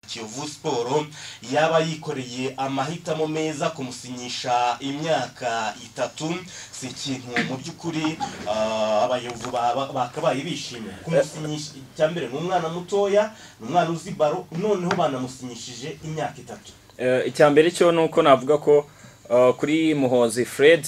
Kiyovu Sport yaba yikoreye amahitamo meza kumusinyisha imyaka itatu si ikintu mu by'ukuri ah, abayobozi ba- bakabaye bishimye kumusinyisha icya mbere ni umwana mutoya ni umwana uzi baro noneho banamusinyishije imyaka itatu Eh, icya mbere cyo ni uko navuga ko eh, kuri muhozi fred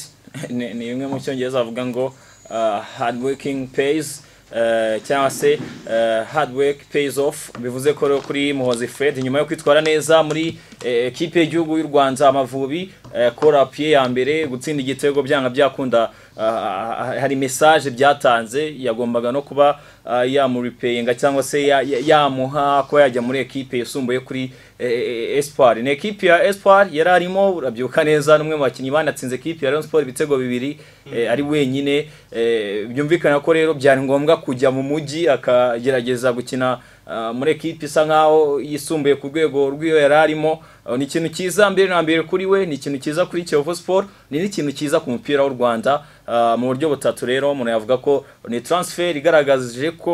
ni ni bimwe mu cyongereza bavuga ngo eh, hard working pays eh, cyangwa se eh, hard work pays off bivuze ko rero kuri muhozi fred nyuma yo kwitwara neza muri eh, ekipe y'igihugu y'u rwanda amavubi eh, korapiye ya mbere gutsinda igitego byanga byakunda ah, hari message byatanze yagombaga no kuba ah, yamuripeyinga cyangwa se ya- ya- yamuha ko yajya muri ekipe yisumbuye kuri eh, eh, Espoir ni ekipe ya Espoir yari arimo urabyuka neza n'umwe mu bakinnyi banatsinze ekipe ya Rayon Sport ibitego bibiri eh, ari wenyine eh, byumvikana ko rero byari ngombwa kujya mu mujyi akagerageza gukina ah, muri ekipe isa nkaho yisumbuye ku rwego rw'iyo yari arimo Ah, ni ikintu cyiza mbere na mbere kuri we ni ikintu cyiza kuri Kiyovu Sport ni n'ikintu cyiza ku mupira w'u Rwanda Ah, mu buryo butatu rero umuntu yavuga ko ni transfer igaragaje ko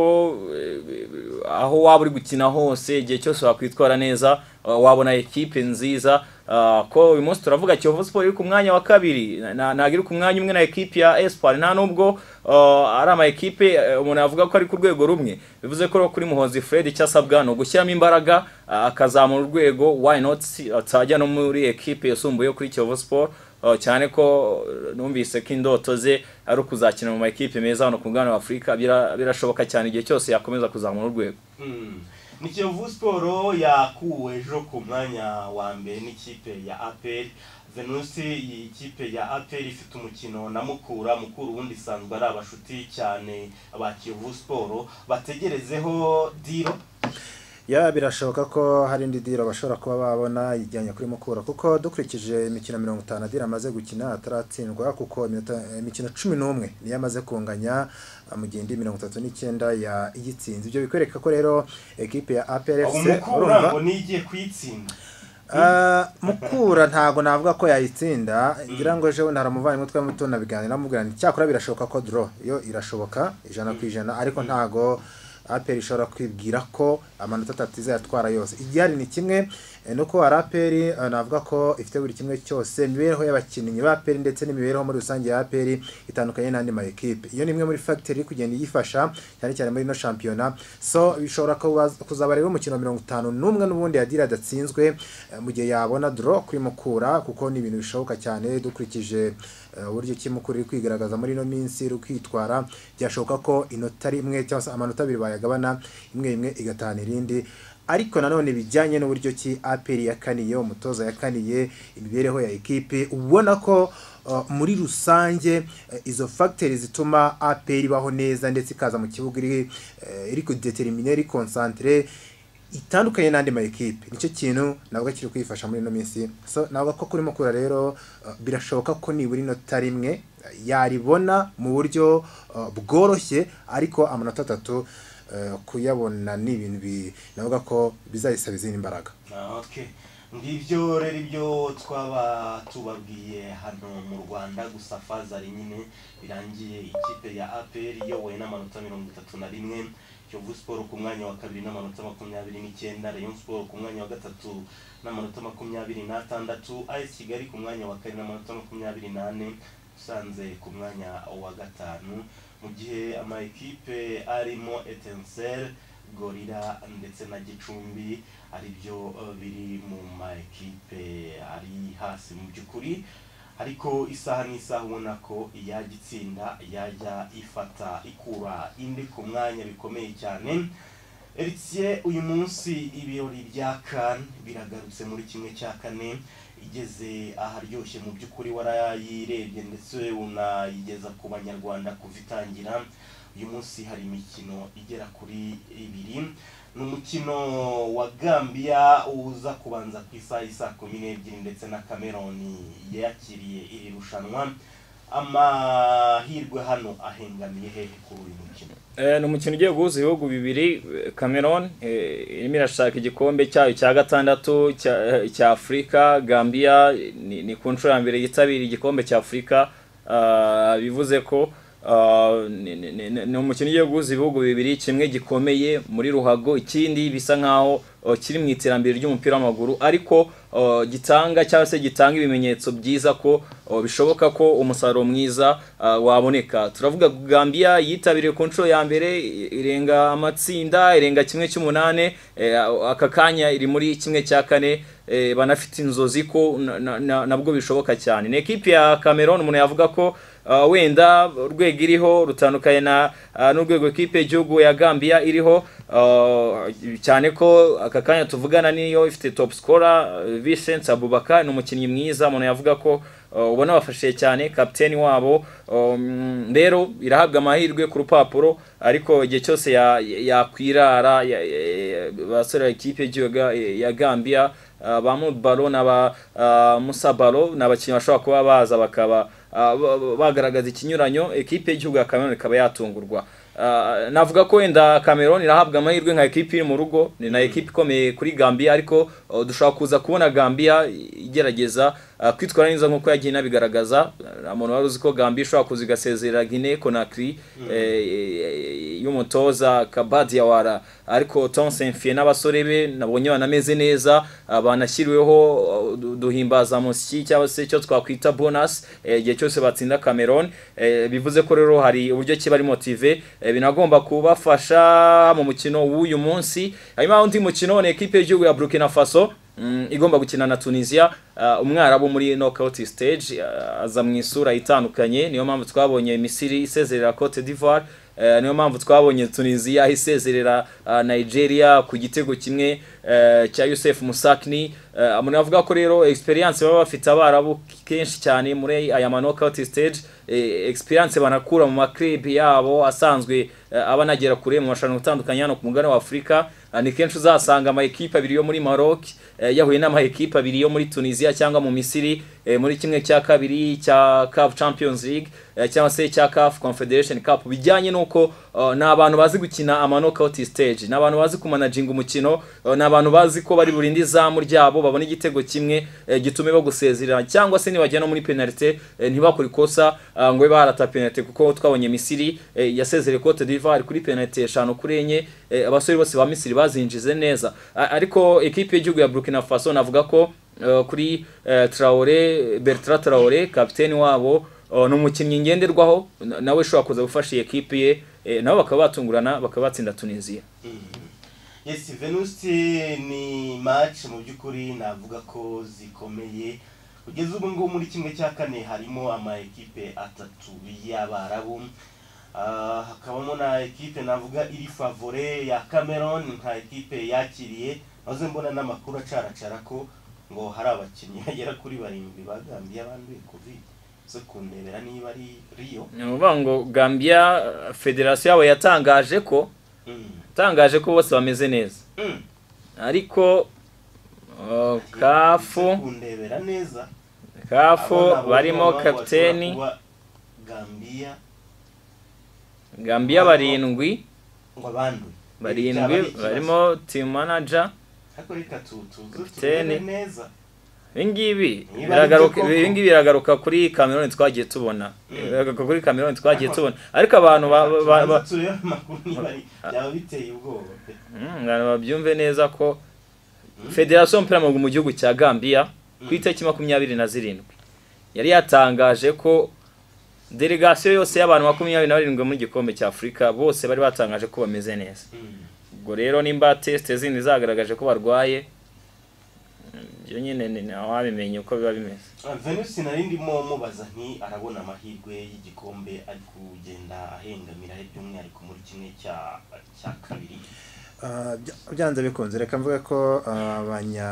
eh, aho waba uri gukina hose igihe cyose wakwitwara neza ah, wabona ekipe nziza ah, ko uyu munsi turavuga Kiyovu Sport iri ku mwanya wa kabiri Na- na- ntabwo iri ku mwanya umwe na ekipe ya Espoir nta nubwo ah, ari ama ekipe eh, umuntu yavuga ko ari ku rwego rumwe bivuze ko rero kuri Muhozi Fred icyo asabwa ni ugushyiramo imbaraga ah, akazamura urwego why not atajya no muri ekipe yisumbuye kuri Kiyovu Sport Uh, cyane ko uh, numvise ko indoto ze ari ukuzakina mu makipe meza hano ku mugabane wa Afurika bira- birashoboka cyane igihe cyose yakomeza kuzamura urwego Mm. ni Kiyovu Sport yakuwe ejo ku mwanya wa mbere n'ikipe ya APR Venusi iyi kipe ya APR ifite umukino na Mukura Mukura ubundi isanzwe ari abashuti cyane ba Kiyovu Sport bategerezeho diro ya birashoboka ko hari indi dira bashobora kuba babona ijyanye kuri mukura kuko dukurikije imikino mirongo itanu adira amaze gukina ataratsindwa kuko iminota- imikino cumi n'umwe niyo amaze kunganya ah, mu gihe indi mirongo itatu n'icyenda ya- igitsinze ibyo bikwereka ko rero ekipe ya APRFC umukura urumva ngo nigiye kuyitsinda Ah, mukura ntago navuga ko yayitsinda ngira ngo ejo naramuvaye umutwe muto nabiganira namubwira nti cyakora birashoboka ko draw yo irashoboka ijana ku ijana ariko ntago APR ishobora kwibwira ko amanota atatu izayatwara yose igihari ni kimwe eh, nuko hari APR eh, navuga ko ifite buri kimwe cyose imibereho y'abakinnyi ba APR ndetse n'imibereho muri rusange ya APR itandukanye n'andi ma equipe iyo ni imwe muri factor iri kugenda iyifasha cyane cyane muri no shampiyona so bishobora kuba- kuzaba rero umukino wa mirongo itanu n'umwe n'ubundi yadira adatsinzwe eh, mu gihe yabona draw kuri mukura kuko ni ibintu bishoboka cyane dukurikije eh, uburyo ki mukura iri kwigaragaza muri ino minsi iri kwitwara byashoboka ko inota rimwe cyangwa se amanota abiri bayagabana imwe imwe igatahana irindi ariko nanone bijyanye n'uburyo ki APR yakaniye umutoza yakaniye imibereho ya ekipe ubona ko uh, muri rusange eh, izo factors zituma APR ibaho neza ndetse ikaza mu kibuga iri eh, iri kudetermine iri concentre itandukanye n'andi ma ekipe nicyo kintu nabwo kiri kwifasha muri ino minsi so nabwo ko kurimo kura rero uh, birashoboka ko nibura inota rimwe eh, yaribona mu buryo uh, bworoshye ariko amanota atatu eh, kuyabona ni ibintu bi- navuga ko bizayisaba izindi mbaraga Ah, okay ngibyo rero ibyo twaba tubabwiye hano mu rwanda gusa fazari nyine birangiye ikipe ya apr iyobowe n'amanota mirongo itatu na rimwe kiyovu siporo ku mwanya wa kabiri n'amanota makumyabiri n'icyenda rayon siporo ku mwanya wa gatatu n'amanota makumyabiri n'atandatu as kigali ku mwanya wa kane n'amanota makumyabiri n'ane usanze ku mwanya wa gatanu mu gihe ama ekipe arimo etenseri gorira ndetse na gicumbi ari byo eh, biri mu ma ekipe ari hasi mu by'ukuri ariko isaha n'isaha ubona ko yajya itsinda yajya ifata ikura indi ku mwanya bikomeye cyane Eritsiye uyu munsi ibirori bya kan biragarutse muri kimwe cya kane igeze aharyoshye mu by'ukuri warayirebye ndetse unayigeza ku banyarwanda kuva itangira uyu munsi hari imikino igera kuri ibiri ni umukino wa gambia uza kubanza ku isaha isa kumi n'ebyiri ndetse na cameroni yakiriye iri rushanwa amahirwe hano ahengamiye hehe kuri uyu mukino Eh, ni umukino ugiye guhuza ibihugu bibiri eh, Cameroon eh, irimo irashaka igikombe cyayo cya gatandatu cya- eh, cya Afurika Gambia eh, ni, ni ku nshuro ya mbere yitabira igikombe cya Afurika ah, bivuze ko ah, ni- ni- ni ni umukino ugiye guhuza ibihugu bibiri kimwe gikomeye muri ruhago ikindi bisa nkaho uh, kiri mu iterambere ry'umupira w'amaguru ariko uh, gitanga cyangwa se gitanga ibimenyetso byiza ko uh, bishoboka ko umusaruro mwiza uh, waboneka turavuga Gambia yitabiriye ku nshuro ya mbere i- irenga amatsinda irenga kimwe cy'umunane eh, aka kanya iri muri kimwe cya kane eh, banafite inzozi ko na- na- na- nabwo bishoboka cyane ni ekipi ya Cameroon umuntu yavuga ko uh, wenda urwego iriho rutandukanye na uh, n'urwego ekipe y'igihugu ya Gambia iriho uh, cyane ko aka kanya tuvugana niyo ifite top scorer uh, Vincent Abubakar ni umukinnyi mwiza umuntu yavuga ko uh, ubona bafashije cyane kapiteni wabo um, rero irahabwa amahirwe ku rupapuro ariko igihe cyose ya- yakwirara ya, ya, ya, basore ba ekipe y'igihugu ya- ya Gambia Uh, ba Mudbaro na ba uh, Musa Baro ni abakinnyi bashobora kuba baza bakaba uh, ba- ba- bagaragaza ikinyuranyo ekipe y'igihugu ya Cameroon ikaba yatungurwa Uh, navuga ko wenda Cameroon irahabwa amahirwe nka ekipe iri mu rugo ni na ekipe ikomeye kuri Gambia ariko uh, dushobora kuza kubona Gambia igerageza uh, kwitwara neza nk'uko yagiye inabigaragaza Uh, umuntu wari uzi ko Gambia ishobora kuza igasezerera Guinea Conakry eh, y'umutoza Kabadi Yawara ariko Tonsen Fie n'abasore be nabonye banameze neza uh, banashyiriweho uh, du- duhimbaza musyi cyangwa se icyo twakwita bonus eh, igihe cyose batsinda Cameroon eh, bivuze ko rero hari uburyo ki bari motive eh, binagomba kubafasha mu mukino w'uyu munsi hanyuma undi mukino ni ekipe y'igihugu ya Burkina Faso mm, igomba gukina na Tunisia uh, umwarabu muri knockout stage uh, aza mu isura itandukanye niyo mpamvu twabonye Misiri isezerera Cote d'Ivoire Eh, niyo mpamvu twabonye Tunisia isezerera ah, Nigeria ku gitego kimwe eh, cya Youssef Musakni Eh, umuntu avuga ko rero experience baba bafite abarabu kenshi cyane muri aya ma knockout stage eh, experience banakura mu makrib yabo asanzwe eh, aba anagera kure mu mashanwa atandukanye hano ku mugabane wa Afurika Ah, ni kenshi uzasanga ama ekipe abiri yo muri Maroc eh, yahuye n'ama ekipe abiri yo muri Tunisia cyangwa mu Misiri eh, muri kimwe cya kabiri cya CAF Champions League eh, cyangwa se cya CAF Confederation Cup bijyanye n'uko uh, ni abantu bazi gukina ama knockout stage ni abantu bazi kumanaginga umukino uh, ni abantu bazi ko bari burinde izamu ryabo babona igitego kimwe eh, gitume bagusezerera cyangwa se nibajya no muri penalite eh, ntibakore ikosa uh, ngo babe barata penalite kuko twabonye Misiri eh, yasezereye Cote d'Ivoire kuri penalite eshanu kuri enye eh, abasore bose ba Misiri bazinjize neza A- ariko ekipe y'igihugu ya Burkina Faso navuga ko uh, kuri uh, Traore Bertrand Traore kapiteni wabo uh, ni umukinnyi ngenderwaho na- nawe ushobora kuza gufasha iyi ekipe ye eh, nabo bakaba batungurana bakaba batsinda Tunisia Yes, Venus ni match mu by'ukuri navuga ko zikomeye kugeza ubu ngubu muri kimwe cya kane harimo ama ekipe atatu y'abarabu Ah, hakabamo na ekipe navuga iri favore ya Cameroon nka ekipe yakiriye maze mbona n'amakuru acaracara ko ngo hari abakinnyi bagera kuri barindwi bagambiye abanduye covid zo kundebera niba ari Rio ni ukuvuga ngo Gambia uh, federasiyo yabo yatangaje ko Mm. yatangaje ko bose bameze neza Mm. ariko uh, kafu kundebera neza kafu barimo Abona abo kapiteni bashobora kuba Gambia Gambia barindwi ngo abanduye Byaba ari barindwi ikibazo. barimo team manager ariko reka tu- tuze Kapiteni. turebe neza ibingibi Niba biragaruka aribyo koko. ibingibi biragaruka kuri Cameroon twagiye tubona Mm. biragaruka kuri Cameroon twagiye Ariko- tubona ariko abantu ba, ba, ba, Tubanza turebe amakuru niba ari- byaba biteye ubwoba pe Mm, abantu babyumve neza ko Mm. federasiyo y'umupira w'amaguru mu gihugu cya gambia ku Mm. itariki makumyabiri na zirindwi yari yatangaje ko delegasiyo yose y'abantu makumyabiri na barindwi muri gikombe cya afurika bose bari batangaje ko bameze neza Mm. ubwo rero nimba tesite zindi zagaragaje ko barwaye mm, ibyo nyine ni- ni ababimenye uko biba bimeze Ah, Venus nari ndimo mubaza nti arabona amahirwe y'igikombe ari kugenda ahengamira by'umwihariko muri kimwe cya cya kabiri Ah, bya- byanze bikunze reka mvuge ko ah, abanya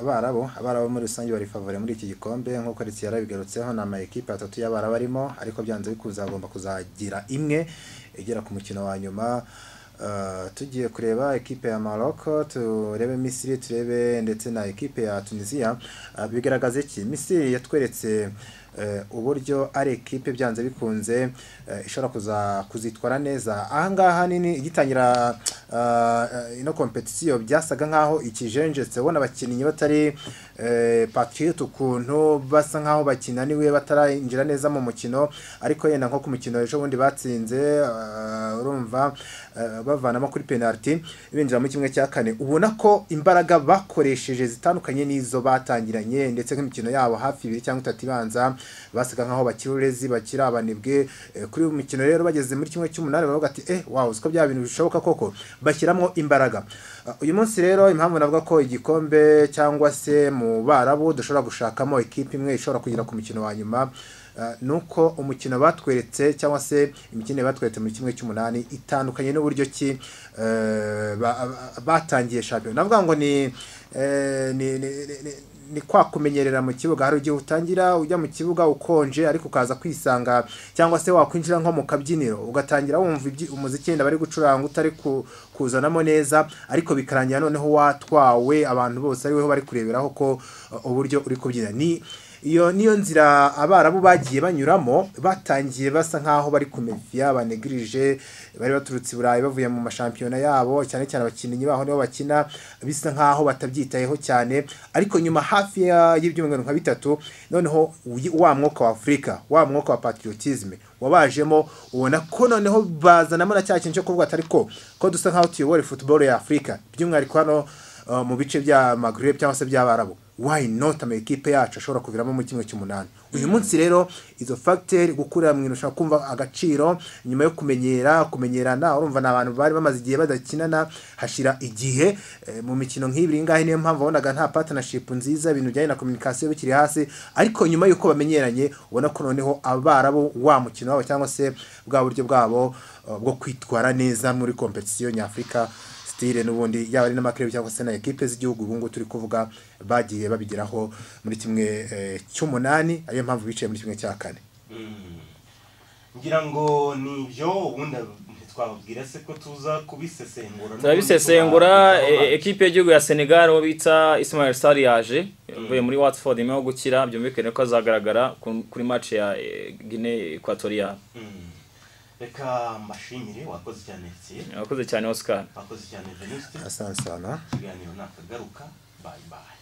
abarabu abarabu muri rusange bari favore muri iki gikombe nk'uko Ritsi yarabigarutseho ni ama ekipe atatu y'abarabu arimo ariko byanze bikunze agomba kuzagira imwe igera ku mukino wa nyuma Ah, tugiye kureba ekipe ya Morocco turebe Misiri turebe ndetse na ekipe ya Tunisia Ah, bigaragaza iki Misiri yatweretse eh, uburyo ari ekipe byanze bikunze eh, ishobora kuza kuzitwara neza ahangaha nini igitangira ah, eh, ino kompetisiyo byasaga nkaho ikijenjetse ubona abakinnyi batari eh, patriote ukuntu basa nkaho bakinaniwe batarinjira neza mu mukino ariko yenda nko ku mukino ejo bundi batsinze ah, urumva eh, bavanamo kuri penalty binjira muri kimwe cya kane ubona ko imbaraga bakoresheje zitandukanye n'izo batangiranye ndetse nk'imikino yabo hafi ibiri cyangwa itatu ibanza basaga nkaho bakiri urezi bakiri abanebwe eh, kuri uyu mukino rero bageze muri kimwe cy'umunani baravuga ati eh wow uziko bya bintu bishoboka koko bashyiramo imbaraga Ah, uyu munsi rero impamvu navuga ko igikombe cyangwa se mu barabu dushobora gushakamo ikipe imwe ishobora kugira ku mukino wa nyuma ah, ni uko umukino batweretse cyangwa se imikino batweretse muri kimwe cy'umunani itandukanye n'uburyo ki eh, ba- ba- batangiye shampiyona navuga ngo ni eh, ni- ni- ni- ni- ni kwa kumenyerera mu kibuga hari igihe utangira ujya mu kibuga ukonje ariko ukaza kwisanga cyangwa se wakwinjira nko mu kabyiniro ugatangira wumva ibyi- umuziki wenda bari gucuranga utari ku- kuzanamo neza ariko bikarangira noneho watwawe abantu bose ari weho bari kureberaho ko uh, uburyo uri kubyina ni iyo niyo nzira abarabu bagiye banyuramo batangiye basa nkaho bari kumevya banegirije bari baturutse i burayi bavuye mu mashampiyona yabo cyane cyane abakinnyi baho nibo bakina bisa nkaho batabyitayeho cyane ariko nyuma hafi ya- y'ibyumweru nka bitatu noneho uyi- wa mwuka wa afurika wa mwuka wa patriotisme wabajemo ubona ko noneho bazanamo na cya kintu cyo kuvuga ati ariko ko dusa nkaho tuyobora football ya afurika by'umwihariko hano uh, mu bice bya magreb cyangwa se by'abarabu why not ama ekipe yacu ashobora kuviramo muri kimwe cy'umunani uyu munsi rero izo facteur gukurira mu irushanwa kumva agaciro nyuma yo kumenyera kumenyerana urumva ni abantu bari bamaze igihe badakinana hashira igihe eh, mu mikino nk'ibiri ngahe niyo mpamvu wabonaga nta partnership nziza ibintu bijyanye na communication bikiri hasi ariko nyuma y'uko bamenyeranye ubona ko noneho abarabu wa mukino wabo cyangwa se bwa buryo bwabo uh, bwo kwitwara neza muri competition nyafurika stile n'ubundi yaba ari n'amakirebi cyangwa se na ekipe z'igihugu ubu ngubu turi kuvuga bagiye babigeraho muri kimwe eh, cy'umunani ariyo mpamvu bicaye muri kimwe cya kane Mm. ngira ngo ni ibyo ubundi twababwira se ko tuza kubisesengura turabisesengura n'ubundi tuba- e- ekipe y'igihugu ya senegal uwo bita ismail sar yaje yavuye muri watford imeho gukira byumvikane ko azagaragara ku- kuri match ya eh, guinee equatorial Mm. reka mbashimire wakoze cyane Etienne. yakoze cyane oscar wakoze cyane veniste asansana ikiganiro ni akagaruka bayi bayi